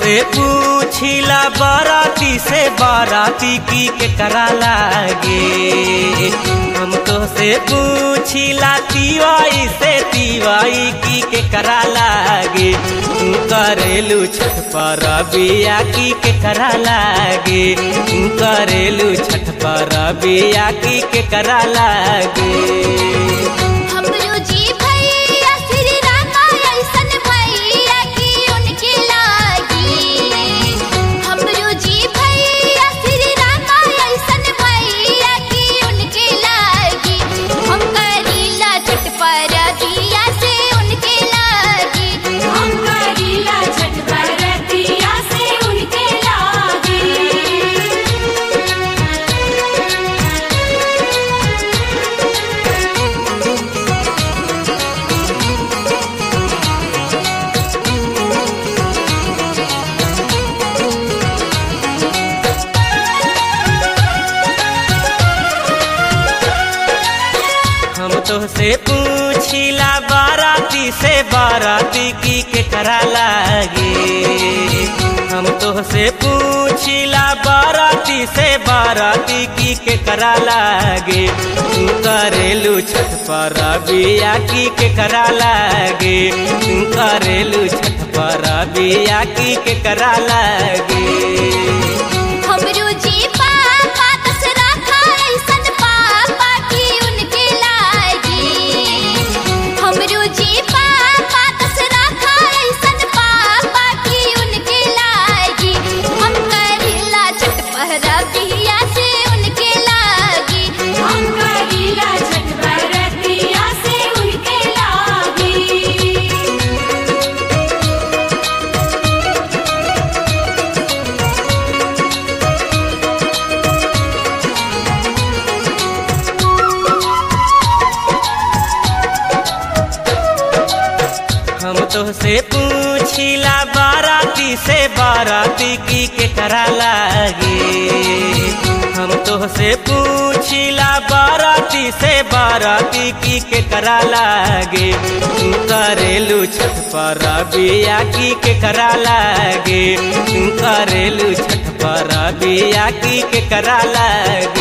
से पूछिला बाराती से बाराती की के करा लागे हम तो से पूछिला तिवाई से तिवाई की के करा लागे तू करेलू छठ पर बिया की के करा लागे तू करेलू छठ पर बिया की के करा लागे हमरो जी भैया श्री रामा ऐसन भैया की उनके लागी हमरो जी भैया श्री रामा ऐसन भैया की उनके लागी हम करीला छठ पर दिया से उनके लागी हम करीला छठ बरतिया से उनके लागे हम तो से पूछिला बाराती से बाराती की के करा लागे हम तो से पूछिला बाराती से बाराती की के करा लागे तू करेलू छठ पर बिया की के करा लागे तू करेलू छठ पर बिया की के करा लागे हमरो जी पापा दसरा खा ऐसन पापा की उनके लागी हमरो जी पापा दसरा खा ऐसन पापा की उनके लागी हम करीला छठ पहरा बिया से उनके लागी हम करीला छठ बरतिया से उनके लागे हम तो से पूछिला बाराती से बाराती की के करा लागे हम तो से पूछिला बाराती से बाराती की के करा लागे तू करेलू छठ पर बिया की के करा लागे तू करेलू छठ पर बिया की के करा लागे